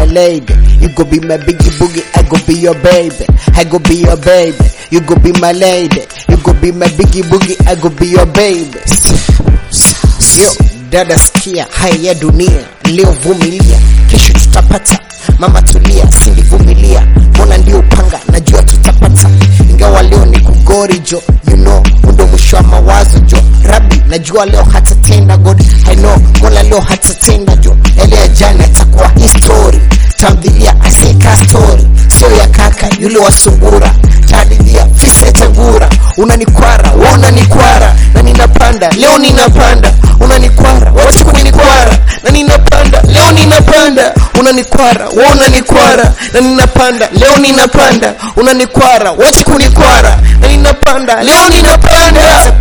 lady. You go be my biggie boogie, I go be your baby. I go be your baby. You go be my lady. You go be my biggie boogie, I go be your baby. Yo, dada sikia haya ya dunia, leo vumilia, kesho tutapata. Mama tulia, sindivumilia, mbona ndio upanga, najua tutapata. Ingawa leo ni kugori jo, you know, ndo mwisho wa mawazo jo. Rabi, najua leo hatatenda God, I know, mola leo hatatenda jo. Ele ya jana itakuwa history, tamthilia aseka story, sio ya kaka yule wa sungura. Tadilia fise tangura, unanikwara, wewe unanikwara, na ninapanda, leo ninapanda, unanikwara, wacha kunikwara, na ninapanda, leo ninapanda, unanikwara, wewe unanikwara, na ninapanda, leo ninapanda, unanikwara, wacha kunikwara, na ninapanda, leo ninapanda.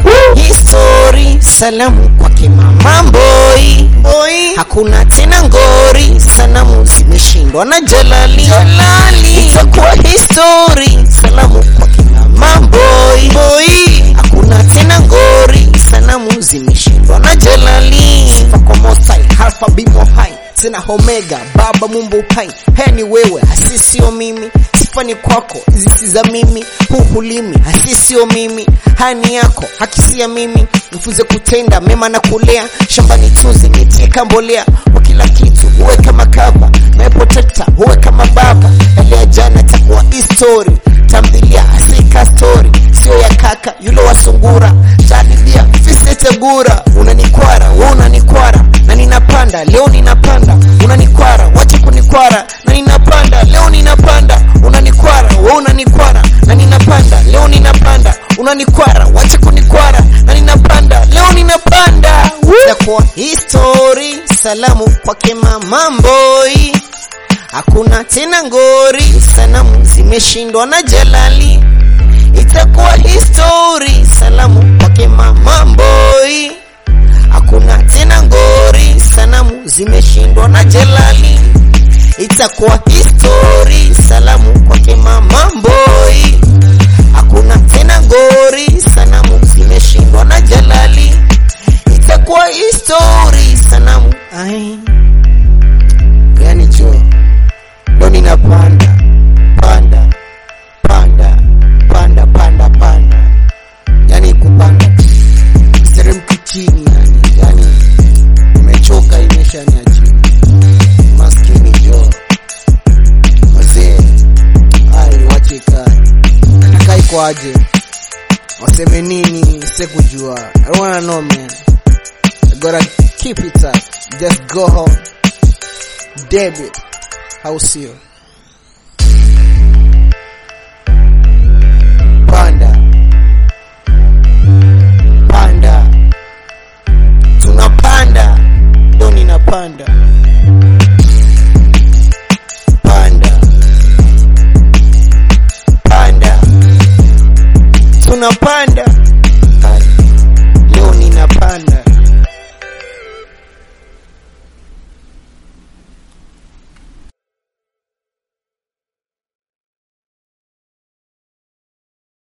History, salamu kwake mama boy, boy. Hakuna tena ngori, sanamu zimeshindwa na Jalali, Jalali. Itakuwa history, salamu kwake mama boy, boy. Hakuna tena ngori, sanamu zimeshindwa na Jalali. Sifa kwa Mosai, Alpha Bimo Hai tena Omega, Baba Mumbu Hai. Haya ni wewe, hasi sio mimi. Sifa ni kwako, hizi si za mimi. Huu hulimi, hasi sio mimi. Haya ni yako, haki si ya mimi. Nifunze kutenda mema na kulea, shambani tuzi niteka mbolea. Kwa kila kitu uwe kama kava, naye protector uwe kama baba. Elea jana takuwa history, tamthilia asika story, sio ya kaka yule wa sungura. Tadilia fise tegura, unanikwara, wewe unanikwara na ninapanda leo ninapanda, unanikwara, wacha kunikwara na ninapanda leo ninapanda, unanikwara, wewe unanikwara na ninapanda leo ninapanda, unanikwara, wacha kunikwara na ninapanda leo ninapanda. Itakuwa history, salamu kwake mama Mboi. Hakuna tena ngori, sanamu zimeshindwa na Jalali. Itakuwa history, salamu kwake mama Mboi. Hakuna tena ngori, sanamu zimeshindwa na Jalali. Itakuwa history, salamu kwake mama Mboi. Hakuna tena ngori, sanamu zimeshindwa na Jalali. Itakuwa history, sanamu ai yani jo ndo ninapanda panda panda panda panda panda yani kupanda seremki chini yani yani imechoka imeshania chini maskini jo wazee ai wache kai kai kwaje waseme nini sekujua i wanna know man I gotta keep it up just go home David au sio panda panda tunapanda ndo ninapanda